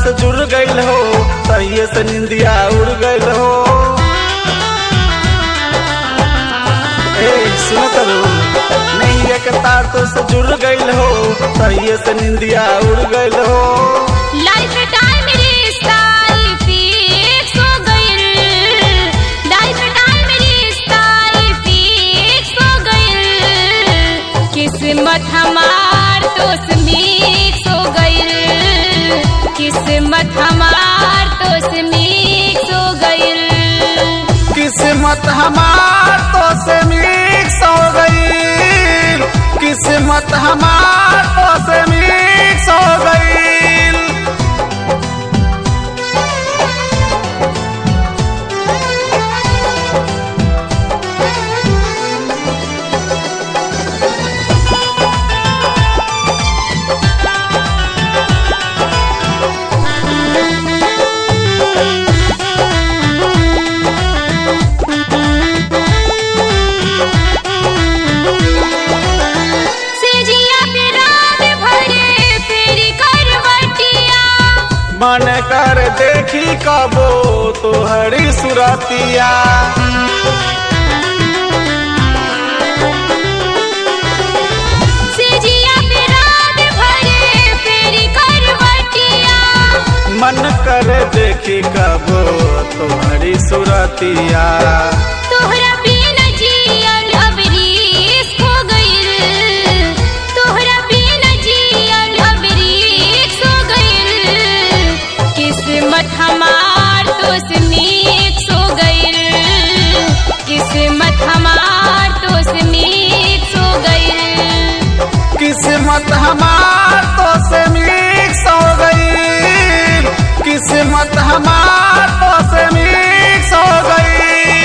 से जुड़ गईल हो तहिए से निंदिया उड़ गईल हो ए सुन करू नहीं एक तार तो से जुड़ गईल हो तहिए से निंदिया उड़ गईल हो लाइफ टाइम रिश्ता ई फिक्स हो गइल लाइफ टाइम रिश्ता ई फिक्स हो गइल किस्मत हमार तो मिक्स हो गइल किस्मत हमार तो मिक्स हो गइल किस्मत हमार तो से मिक्स हो गई किस्मत हमार तो से मिक्स हो गई सेजिया पे रात भरे फेरी करवटिया मन कर देखी कबो तोहरी सुरतिया सेजिया पे रात भरे फेरी करवटिया मन कर देखी कबो तोहरी सुरतिया तोहरा बिना जियल अब रिस्क हो गइल तोहरा बिना जियल अब रिस्क हो गइल किस्मत हमार तो से मिक्स हो गइल किस्मत हमार तो से मिक्स हो गइल किस्मत हमार तो से मिक्स हो गई किस्मत हमार तो से मिक्स हो गई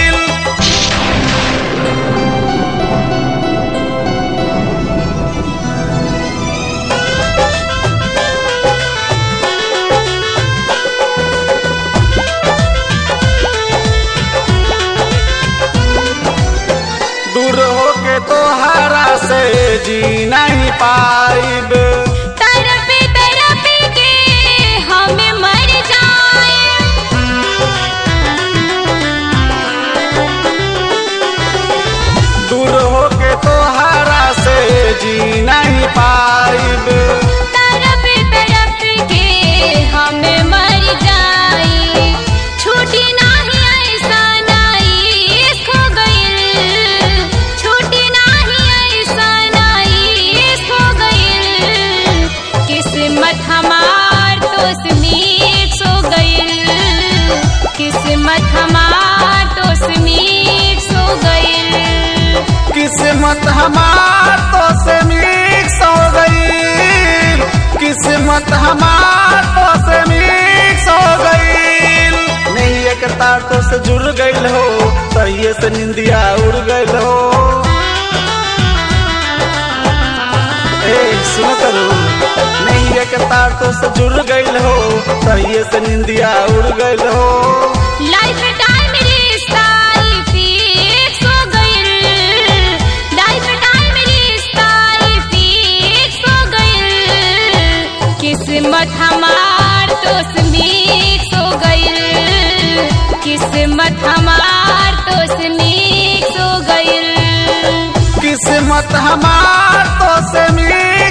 दूर होके तोहरा से जी नहीं पाइब तरपे तरपे के हमें मर जाए दूर होके तोहरा से जी नहीं पाइब तरपे तरपे के हमें मर जाए छूटी नाही ऐसा नाई खो गइल छूटी नाही ऐसा नाई खो गइल किस्मत हमार तो मिक्स हो गइल किस्मत हमार तो मिक्स हो गइल किस्मत हमार तो से मिक्स हो गई किस्मत हमार तो से मिक्स हो गई नहीं एक तार तो से जुड़ गईल हो तहिए से निंदिया उड़ गईल हो ए सुन करू नहीं एक तार तो से जुड़ गईल हो तहिए से निंदिया उड़ गईल हो लाइफ टाइम रिश्ता ई फिक्स हो गइल लाइफ टाइम रिश्ता ई फिक्स हो गइल किस्मत हमार तो मिक्स हो गइल किस्मत हमार तो मिक्स हो गइल किस्मत हमार तो से मिक्स